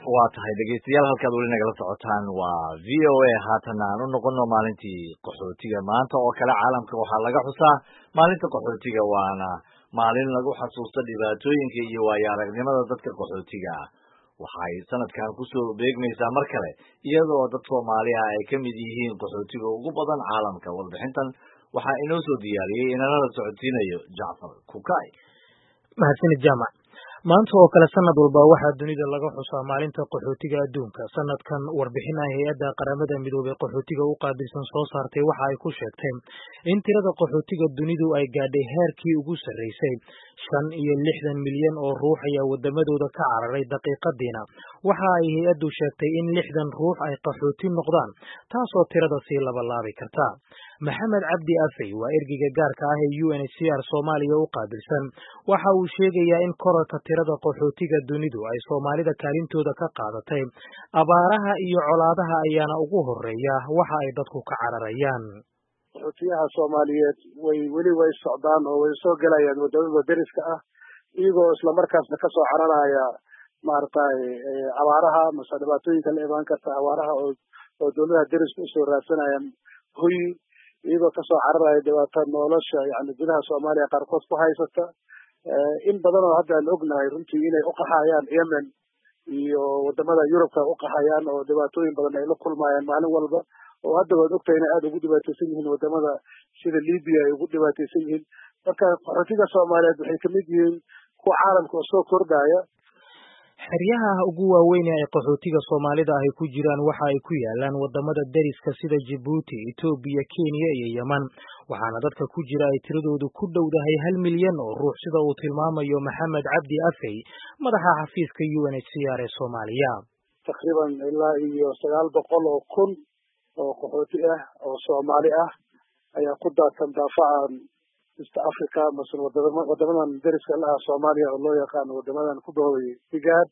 waa tahay dhegeystayaal halkaad weli nagala socotaan waa v o a haatana aan u noqono maalintii qaxootiga maanta oo kale caalamka waxaa laga xusaa maalinta qaxootiga waana maalin lagu xasuusto dhibaatooyinka iyo waayo aragnimada dadka qaxootiga ah waxay sanadkan kusoo beegmaysaa mar kale iyadoo dad soomaali ah ay ka mid yihiin qaxootiga ugu badan caalamka warbixintan waxaa inoo soo diyaariyey inanala socodsiinayo jacfar kukay mahadsanid jaamac maanta oo kale sanad walba waxaa dunida laga xusaa maalinta qaxootiga adduunka sanadkan warbixin ah hay-adda qaramada midoobey qaxootiga u qaabilsan soo saartay waxa ay ku sheegtay in tirada qaxootiga dunidu ay gaadhay heerkii ugu sarreysay shan iyo lixdan milyan oo ruux ayaa wadamadooda ka cararay daqiiqadiina waxa ay hay-addu sheegtay in lixdan ruux ay qaxooti noqdaan taasoo tirada sii labalaabi karta maxamed cabdi afey waa ergeyga gaarka ah ee u n h c r soomaaliya u qaabilsan waxa uu sheegayaa in korarka tirada qaxootiga dunidu ay soomaalida kaalintooda ka qaadatay abaaraha iyo colaadaha ayaana ugu horeeya waxa ay dadku ka cararayaan qaxootiyaha soomaaliyeed way weli way socdaan oo way soo gelayaan wadamada deriska ah iyagoo islamarkaasna kasoo cararaya maaragtay abaaraha mase dhibaatooyinka la imaan karta abaaraha oo oo dowladaha deriska usoo raadsanayaan hoyi iyagoo kasoo cararaya dhibaato nolosha yani gudaha soomaaliya qaarkood ku haysata in badan oo hadda aan ognahay runtii inay uqaxayaan yemen iyo wadamada yurubka uqaxayaan oo dhibaatooyin badan ay la kulmayaan maalin walba oo hadda waad ogtahay inay aada ugu dhibaateysan yihiin wadamada sida libya ay ugu dhibaateysan yihiin marka qaxootiga soomaaliyeed waxay kamid yihiin kuwa caalamka oo soo kordhaya xeryaha ugu waaweyn ee ay qaxootiga soomaalida ahy ku jiraan waxa ay ku yaalaan wadamada deriska sida jibuuti etoobiya kenya iyo yeman waxaana dadka ku jira ay tiradoodu ku dhowdahay hal milyan oo ruux sida uu tilmaamayo maxamed cabdi afey madaxa xafiiska u n h c r ee soomaaliya taqriiban ilaa iyo sagaal boqol oo kun oo qaxooti ah oo soomaali ah ayaa ku daadsan daafacan east africa mase wadama wadamadan deriska la ah soomaaliya oo loo yaqaano wadamadan ku bahoobay higaad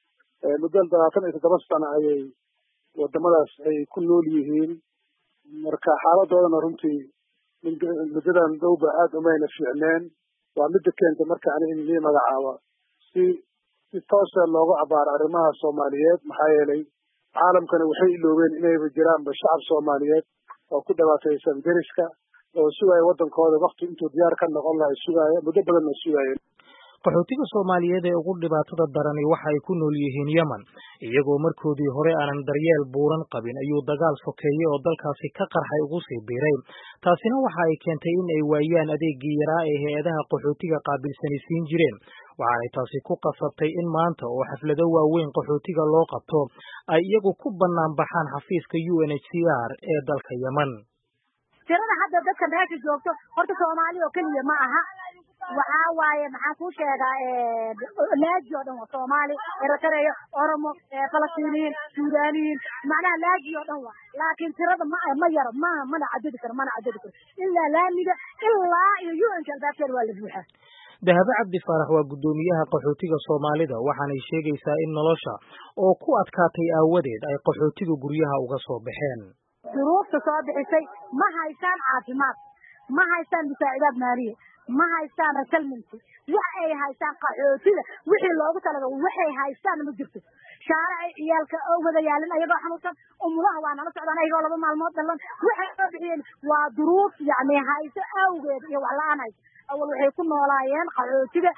muddo labaatan iyo toddoba sano ayay wadamadaas ay ku nool yihiin marka xaaladoodana runtii muddadan dhowba aada umayna fiicneen waa midda keentay marka ani in lii magacaabo si si toosa loogu abaaro arrimaha soomaaliyeed maxaa yeelay caalamkana waxay iloobeen inayba jiraanba shacab soomaaliyeed oo ku dhibaataysan deriska oo sugaya waddankooda wakti intuu diyaar ka noqon lahay sugaaya muddo badanna sugaayeen qaxootiga soomaaliyeed ee ugu dhibaatada darani waxa ay ku nool yihiin yemen iyagoo markoodii hore aanan daryeel buuran qabin ayuu dagaal sokeeye oo dalkaasi ka qarxay ugu sii biiray taasina waxa ay keentay in ay waayaan adeegii yaraa ee hay-adaha qaxootiga qaabilsani siin jireen waxaanay taasi ku qasabtay in maanta oo xaflado waaweyn qaxootiga loo qabto ay iyagu ku bannaan baxaan xafiiska u n h c r ee dalka yemen tirada hadda dadka meesha joogto horta soomaali oo keliya ma aha waxaa waaye maxaan kuu sheegaa laaji oo dhan waa soomaali eritrea oromo falastiiniyiin suudaniyiin macnaha laaji oo dhan waa laakiin tirada ma ma yaro ma mana cadadi karo mana cadadi karo ilaa laamiga ilaa iyo u n ka albaabkeeda waa la buuxaa dahabe cabdi faarax waa guddoomiyaha qaxootiga soomaalida waxaanay sheegaysaa in nolosha oo ku adkaatay aawadeed ay qaxootiga guryaha uga soo baxeen duruufta soo bixisay ma haystaan caafimaad ma haystaan musaacidaad maaliya ma haystaan reselmenty wax ay haystaan qaxootida wixii loogu talagal waxay haystaan ma jirto shaare ay ciyaalka oo wada yaalin ayagoo xanuunsan umulaha waa nala socdaan ayagoo laba maalmood dhalan waxay soo bixiyeen waa duruuf yacni hayso awgeed iyo wax la-aan hayso awal waxay ku noolaayeen qaxootiga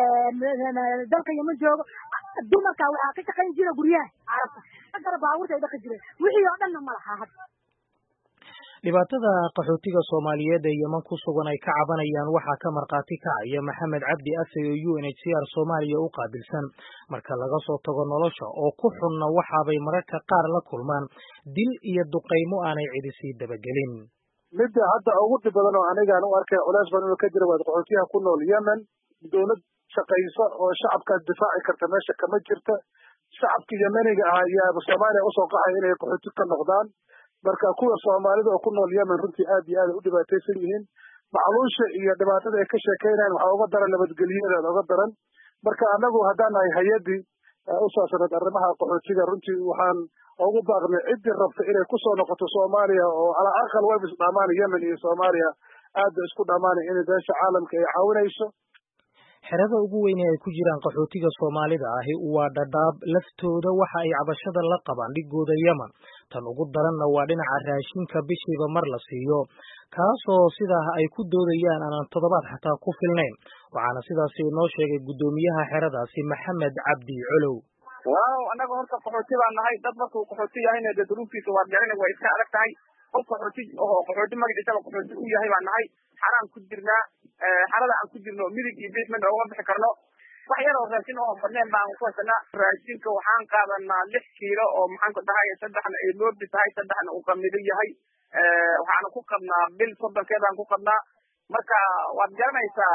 dalka yama joogo dumarka waxaa ka shaqayn jira guryaha carabta agara baabuurta ay dhaqi jireen wixii oo dhanna ma laha hadda dhibaatada qaxootiga soomaaliyeed ee yeman ku sugan ay ka cabanayaan waxaa ka markhaati kacaya maxamed cabdi afey oo u n h c r soomaaliya u qaabilsan marka laga soo tago nolosha oo ku xunna waxaabay mararka qaar la kulmaan dil iyo duqaymo aanay cidi sii dabagelin midda hadda ugu dhib badan oo anigaan u arkay culeys badan inuu ka jira waa qaxootiyaha ku nool yemen dowlad shaqaysa oo shacabkaas difaaci karta meesha kama jirta shacabka yemeniga ah ayaaba soomaaliya usoo qaxaya inay qaxooti ka noqdaan marka kuwa soomaalida oo ku nool yemen runtii aad iyo aad ay u dhibaataysan yihiin macluusha iyo dhibaatada ay ka sheekeynayan waxaa uga daran nabadgelyadeeda uga daran marka anagu haddaan nahay hay-addii u saabsaneed arrimaha qaxootiga runtii waxaan ugu baaqnay ciddii rabta inay kusoo noqoto soomaaliya oo calaa aqal wayba isdhamaan yemen iyo soomaaliya aad bay isku dhamaanay in beesha caalamka ay caawinayso xerada ugu weyne ay ku jiraan qaxootiga soomaalida ahi waa dhadhaab laftooda waxa ay cabashada la qabaan dhigooda yemen tan ugu daranna waa dhinaca raashinka bishiiba mar la siiyo kaasoo sidaa ay ku doodayaan aanan toddobaad xataa ku filnayn waxaana sidaasi inoo sheegay guddoomiyaha xeradaasi maxamed cabdi colow waaw annaga horta qaxooti baan nahay dad markuu qaxooti yahayna dee duruuftiisa waad garana waa iska adag tahay qof qaxooti oo qaxooti magaciisaba qaxooti u yahay baan nahay xaraan ku jirnaa xarada aan ku jirno midig iyo basement oogama bixi karno wax yar oo raashin oo badneen baan ku haysanaa raashinka waxaan qaadanaa lix kiilo oo maxaan ku dhahay saddexna ay loobi tahay saddexna uu qamido yahay waxaana ku qabnaa bil soddonkeedaan ku qabnaa marka waad garanaysaa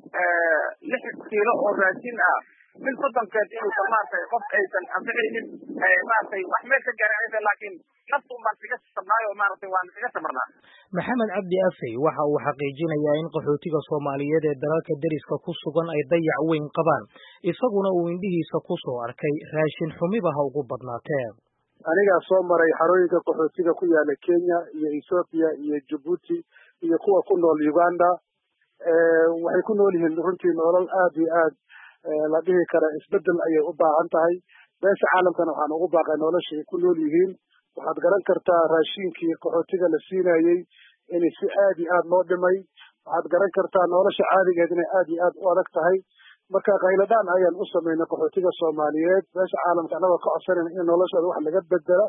lix kiilo oo raashin ah bil soddonkeed inuusan maaragtay qof aysan anfixaynin maaragtay wax meel ka gaarin laakiin naftu baan kaga sabnaayo maaragtay waan kaga samarnaa maxamed cabdi afey waxa uu xaqiijinayaa in qaxootiga soomaaliyeed ee dalalka deriska ku sugan ay dayac weyn qabaan isaguna uu indhihiisa ku soo arkay raashin xumiba ha ugu badnaatee anigaa soo maray xarooyinka qaxootiga ku yaala kenya iyo ethoobiya iyo jabuuti iyo kuwa ku nool uganda waxay ku nool yihiin runtii nolol aad iyo aad la dhihi kara isbedel ayay u baahan tahay beesha caalamkana waxaan ugu baaqay nolosha ay ku nool yihiin waxaad garan kartaa raashinkii qaxootiga la siinayey in si aad iyo aad loo dhimay waxaad garan kartaa nolosha caadigeed inay aad iyo aad u adag tahay marka khayladaan ayaan u samaynay qaxootiga soomaaliyeed beesha caalamka annagoo ka codsanayna in noloshooda wax laga bedela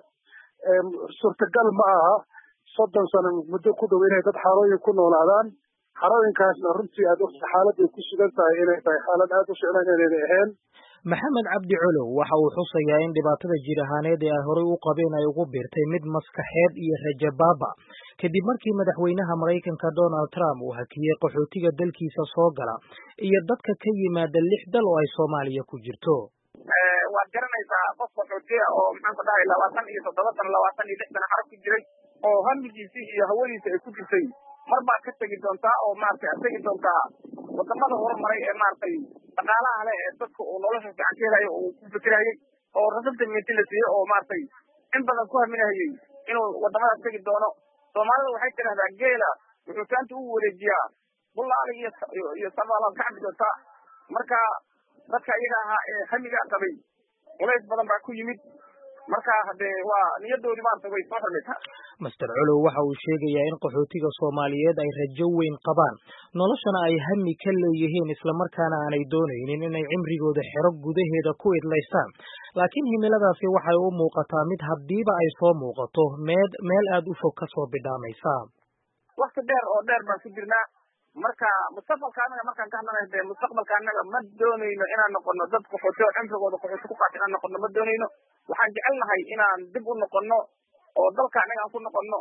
suurtagal ma aha soddon sano muddo ku dhow inay dad xarooyin ku noolaadaan xarooyinkaasna runtii aad ogta xaaladay ku sugan tahay inay tahay xaalad aad u ficlan inayna ahayn maxamed cabdi colow waxa uu xusayaa in dhibaatada jir ahaaneed ee ay horey u qabeen ay ugu biirtay mid maskaxeed iyo rajabaaba kadib markii madaxweynaha maraykanka donald trump uu hakiyey qaxootiga dalkiisa soo gala iyo dadka ka yimaada lix dal oo ay soomaaliya ku jirto waad garanaysaa qof qaxootiya oo maxaan ku dhahay labaatan iyo toddoba sano labaatan iyo lix sano xarab ku jiray oo hamigiisii iyo hawadiisa ay ku jirtay mar baad ka tegi doontaa oo maaragtay aad tegi doontaa wadamada horumaray ee maaragtay dhaqaalaha leh ee dadka uu nolosha fiican ka helayo uu ku fikirayay oo rasabta minti la siiyey oo maaragtay in badan ku haminahayey inuu wadamadaas tegi doono soomaalida waxay tidhahdaa geela wuxuu taanta u wareejiyaa bulaali iyo iyo sabaalaad ka cabi doontaa marka dadka iyaga ahaa ee hamigaa qabay culays badan baa ku yimid marka hadee waa niyadoodii maarata way soo xirmaysaa master colow waxa uu sheegayaa in qaxootiga soomaaliyeed ay rajo weyn qabaan noloshana ay hami ka leeyihiin islamarkaana aanay doonaynin inay cimrigooda xero gudaheeda ku idlaystaan laakiin himiladaasi waxay u muuqataa mid haddiiba ay soo muuqato meed meel aad u fog ka soo bidhaamaysa wakti dheer oo dheer baan ku jirnaa marka mustaqbalka anaga markaan ka hadlanayo dee mustaqbalka anaga ma doonayno inaan noqono dad qaxooti oo cimrigooda qaxooti ku qaata inaan noqono ma doonayno waxaan jecelnahay inaan dib u noqono oo dalka anaga aan ku noqono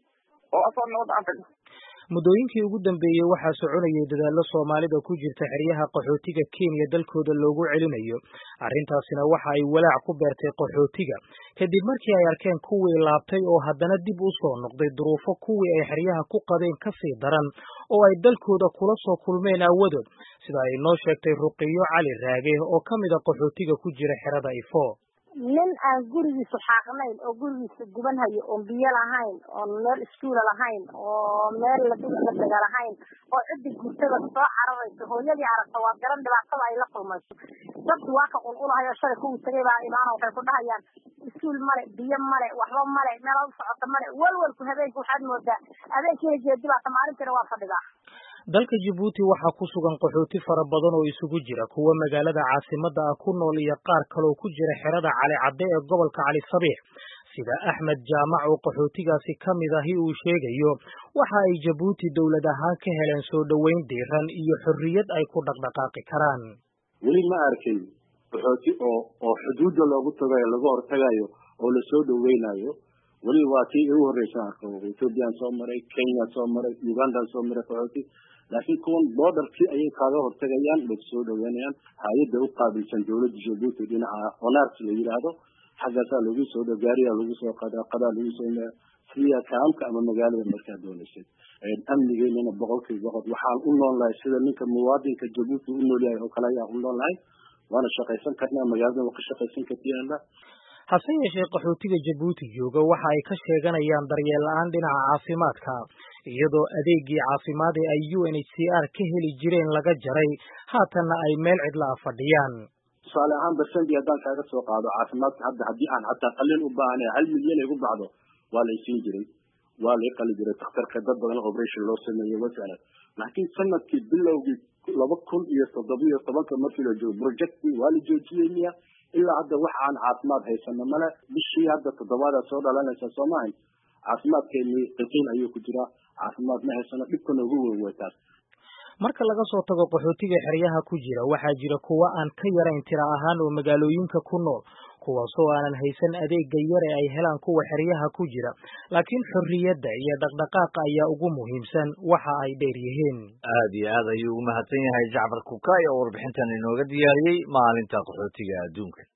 oo asoo nabadda aan tagno muddooyinkii ugu dambeeyey waxaa soconayay dadaallo soomaalida ku jirta xeryaha qaxootiga kenya dalkooda loogu celinayo arrintaasina waxa ay walaac ku beertay qaxootiga kadib markii ay arkeen kuwii laabtay oo haddana dib u soo noqday duruufo kuwii ay xeryaha ku qabeen ka sii daran oo ay dalkooda kula soo kulmeen aawadood sida ay noo sheegtay ruqiyo cali raage oo ka mid a qaxootiga ku jira xerada ifo nin aan gurigiisa xaaqnayn oo gurigiisa guban hayo oon biyo lahayn oon meel iskuula lahayn oo meel ladega lahayn oo ciddi gurtada soo cararayso hooyadii aragta waa garan dhibaatada ay la kulmayso dadku waa ka qulqulahayo shalay kuwii tagay baa imaana waxay ku dhahayaan iskuul male biyo male waxba male meel u socota male walwalku habeenka waxaad moodaa habeenkiina jeedi baata maalintiina waa fadhidaa dalka jabuuti waxaa ku sugan qaxooti fara badan oo isugu jira kuwa magaalada caasimadda ah ku nool iyo qaar kaloo ku jira xerada cali cadde ee gobolka cali sabiix sida axmed jaamac oo qaxootigaasi ka mid ahi uu sheegayo waxa ay jabuuti dowlad ahaan ka heleen soo dhoweyn diiran iyo xorriyad ay ku dhaqdhaqaaqi karaan weli ma arkin qaxooti oo oo xuduudda loogu tagayo laga hortagayo oo lasoo dhoweynayo weli waa tii igu horreysa arko ethoobiyan soo maray kenya soo maray ugandan soo maray qaxooti laakiin kuwan boodarkii ayay kaaga hortagayaan way soo dhaweynayaan hay-adda u qaabilsan dowladda jabuuti dhinaca honars la yidhaahdo xaggaasaa lagu soo dho gaariyaa lagu soo qadaa qadaa lagu soo siya kaamka ama magaalada markaa doonaysay amnigeynana boqolkiiba boqol waxaan u nool lahay sida ninka muwaadinka jabuuti u nool yahay oo kale ayaan u nool lahay waana shaqaysan karnaa magaalada waa ka shaqaysan kartiyaala hase yeeshee qaxootiga jabuuti jooga waxa ay ka sheeganayaan daryeel la-aan dhinaca caafimaadka iyadoo adeegii caafimaad ee ay u n h c r ka heli jireen laga jaray haatanna ay meel cidla a fadhiyaan tusaale ahaan barsendi haddaan kaaga soo qaado caafimaadka hadda haddii aan xataa qalin u baahanay hal milyan ay gu baxdo waa la isiin jiray waa la iqali jiray dakhtarka dad badan operation loo sameeyey wasala laakiin sanadkii bilowgii laba kun iyo toddoba iyo tobanka markii la joogo projectii waa la joojiyey miya ilaa hadda wax aan caafimaad haysano male bishii hadda toddobaada soo dhalanaysa soo maahan caafimaadkeeni qiqiin ayuu ku jiraa caafimaad ma haysano dhibka noogu weyn way taas marka laga soo tago qaxootiga xeryaha ku jira waxaa jira kuwa aan ka yarayn tira ahaan oo magaalooyinka ku nool kuwaasoo aanan haysan adeega yar ee ay helaan kuwa xeryaha ku jira laakiin xorriyadda iyo dhaqdhaqaaqa ayaa ugu muhiimsan waxa ay dheer yihiin aad iyo aad ayuu ugu mahadsan yahay jacfar kukaay oo warbixintan inooga diyaariyey maalinta qaxootiga adduunka